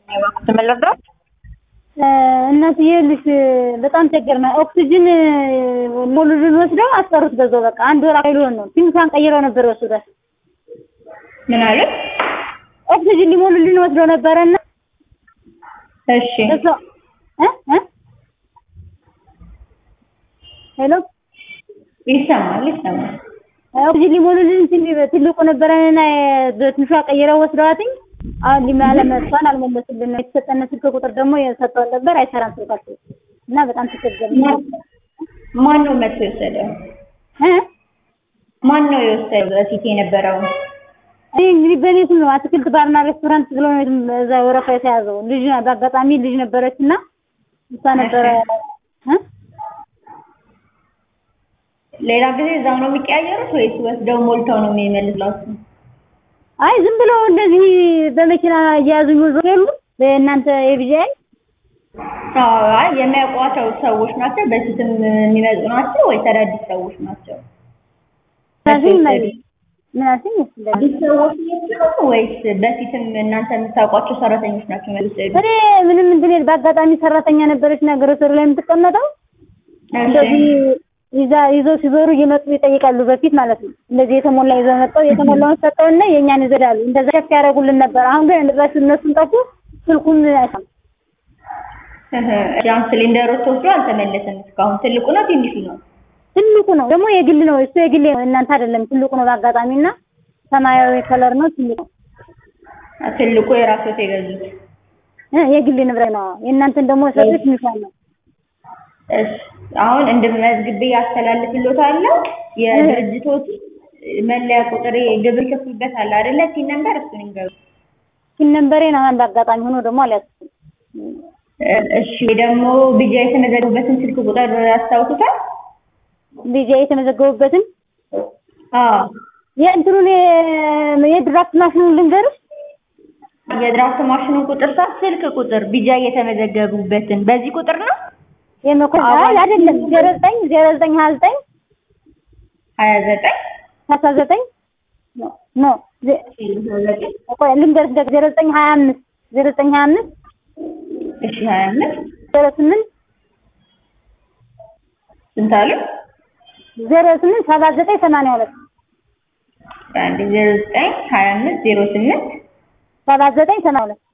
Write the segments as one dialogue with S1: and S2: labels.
S1: ትመለስራት
S2: እናትዬ ልጅ በጣም ቸገርና ኦክሲጅን ሞሉልን ወስደው አስቀሩት። በዛው በቃ አንድ ወር አይሉን ነው ቲምሳን ቀይረው ነበር ወስደው
S1: ምን አለ?
S2: ኦክሲጅን ሊሞሉልን ወስደው ነበረና
S1: እሺ
S2: እሷ እ እ ሄሎ
S1: ይሰማል ይሰማል።
S2: ኦክሲጅን ሊሞሉልን ትልቁ ነበረና በትንሿ ቀይረው ወስደዋትኝ አሁን ሊማለ መጥቷን አልመለሱልን። የተሰጠነ ስልክ ቁጥር ደግሞ የሰጠው ነበር አይሰራም ስልካቸው እና በጣም ተቸገርን።
S1: ማን ነው መጥቶ የወሰደው?
S2: እ
S1: ማን ነው የወሰደው? በፊት የነበረው
S2: እኔ እንግዲህ በእኔ ስም ነው አትክልት ባርና ሬስቶራንት ብሎ ነው እዛ ወረፋ የተያዘው። ልጅ በአጋጣሚ ልጅ ነበረች እና እሷ ነበረ እ
S1: ሌላ ጊዜ እዛው ነው የሚቀያየሩት ወይስ ወስደው ሞልተው ነው የሚመልስላችሁ?
S2: አይ ዝም ብለው እንደዚህ በመኪና እየያዙ ይወዙ የሉ በእናንተ የቢጃይ
S1: አይ የሚያውቋቸው ሰዎች ናቸው። በፊትም የሚመጡ ናቸው ወይስ አዳዲስ ሰዎች ናቸው?
S2: ስለዚህ ምናምን ይመስላል
S1: አዲስ ሰዎች ናቸው ወይስ በፊትም እናንተ የምታውቋቸው ሰራተኞች ናቸው የሚመጡት?
S2: እኔ ምንም እንትን በአጋጣሚ ሰራተኛ ነበረች እና ግሮሰሪ ላይ የምትቀመጠው እንደዚህ ይዛ ይዘው ሲዞሩ እየመጡ ይጠይቃሉ። በፊት ማለት ነው እንደዚህ የተሞላ ይዘው መጣው የተሞላውን ሰጠውና የእኛን ይዘዳሉ። እንደዛ ሸፍ ያደርጉልን ነበር። አሁን ግን እንደዛ እነሱን ጠፉ። ስልኩም አይሰማም።
S1: ያን ሲሊንደሮች ተወስዶ አልተመለሰም እስካሁን። ትልቁ ነው ትንሹ ነው?
S2: ትልቁ ነው ደግሞ የግል ነው። እሱ የግል ነው፣ እናንተ አይደለም። ትልቁ ነው በአጋጣሚና ሰማያዊ ከለር ነው ትልቁ።
S1: ትልቁ የራስዎት የገዙት
S2: እ የግል ንብረት ነው። የእናንተን ደግሞ ሰጡት ትንሿ ነው።
S1: እሺ አሁን እንድመዝግቤ ያስተላልፍልዎታለሁ። የድርጅቶች መለያ ቁጥር ግብር ከፍሉበት አለ አይደለ? ቲን ነምበር እሱን ይንገሩ።
S2: ቲን ነምበሬን አሁን በአጋጣሚ ሆኖ ደግሞ አልያዝኩም።
S1: እሺ ደግሞ ቢጃ የተመዘገቡበትን ስልክ ቁጥር ያስታውሱታል?
S2: ቢጃ የተመዘገቡበትን
S1: አዎ
S2: የእንትኑን የድራፍት ማሽኑን ልንገርሽ።
S1: የድራፍት ማሽኑን ቁጥር ሳ ስልክ ቁጥር ቢጃ የተመዘገቡበትን በዚህ ቁጥር ነው
S2: የመኮንን አይ አይደለም፣ ዜሮ ዘጠኝ ዜሮ ዘጠኝ ሀያ ዘጠኝ
S1: ሀያ ዘጠኝ
S2: ሀምሳ ዘጠኝ ኖ ቆይ ልንገርሽ ደግሞ ዜሮ ዘጠኝ ሀያ አምስት ዜሮ ዘጠኝ ሀያ አምስት
S1: እሺ ሀያ አምስት
S2: ዜሮ ስምንት
S1: ስንት አሉ?
S2: ዜሮ ስምንት ሰባ ዘጠኝ ሰማንያ ሁለት
S1: አንድ ዜሮ ዘጠኝ ሀያ አምስት ዜሮ ስምንት
S2: ሰባ ዘጠኝ ሰማንያ ሁለት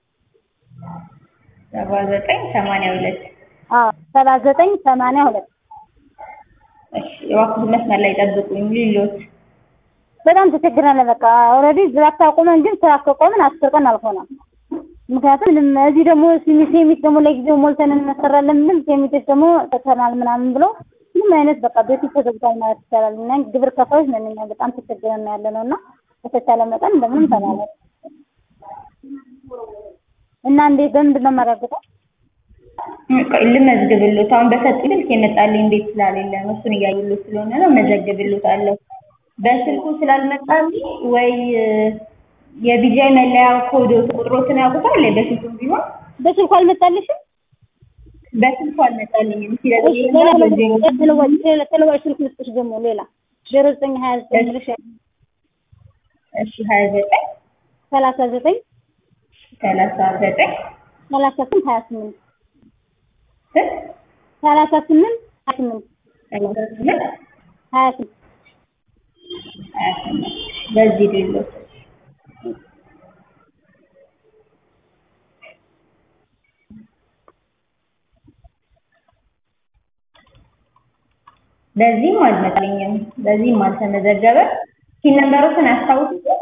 S1: ሰባ ዘጠኝ ሰማንያ ሁለት
S2: አዎ ሰባ ዘጠኝ ሰማንያ ሁለት
S1: እሺ እባክህ መስመር ላይ ጠብቁኝ ሊሎት
S2: በጣም ተቸግረናል። በቃ ኦልሬዲ ድራፍት አቁመን ግን ስራ ከቆምን አስር ቀን አልሆነም። ምክንያቱም ምንም እዚህ ደግሞ ሴሚት ደግሞ ለጊዜው ሞልተን እንሰራለን ምን ሴሚቶች ደግሞ ተተናል ምናምን ብሎ ምንም አይነት በቃ ቤቱ ተዘግቷል ማለት ይቻላል። እና ግብር ከፋዮች ነን እኛ በጣም ተቸግረን ያለ ነው እና በተቻለ መጠን እንደምንም ተባለ እና እንዴት በምንድን ነው የማረጋግጠው?
S1: ልመዝግብልዎት አሁን በሰጡኝ ስልክ የመጣልኝ ቤት ስላሌለ ነው። እሱን እያየሁልዎት ስለሆነ ነው መዘግብልዎታለሁ። በስልኩ ስላልመጣልኝ ወይ የቢጃይ መለያ ኮድ ቁጥሮትን ያውቁታል? በስልኩም ቢሆን
S2: በስልኩ አልመጣልሽም?
S1: በስልኩ አልመጣልኝም።
S2: ተለዋጭ ስልክ ልስጥሽ ደግሞ ሌላ ዜሮ ዘጠኝ ሀያ ዘጠኝ ብለሽ
S1: እሺ ሀያ ዘጠኝ
S2: ሰላሳ ዘጠኝ
S1: ሰላሳ ዘጠኝ
S2: ሰላሳ ስምንት ሀያ ስምንት
S1: ስንት
S2: ሰላሳ ስምንት ሀያ ስምንት
S1: ሰላሳ ስምንት
S2: ሀያ ስምንት
S1: ሀያ ስምንት በዚህ ሌሎት በዚህም አልመጣልኝም። በዚህም አልተመዘገበ ሲል ነምበሮችን አስታውሱት።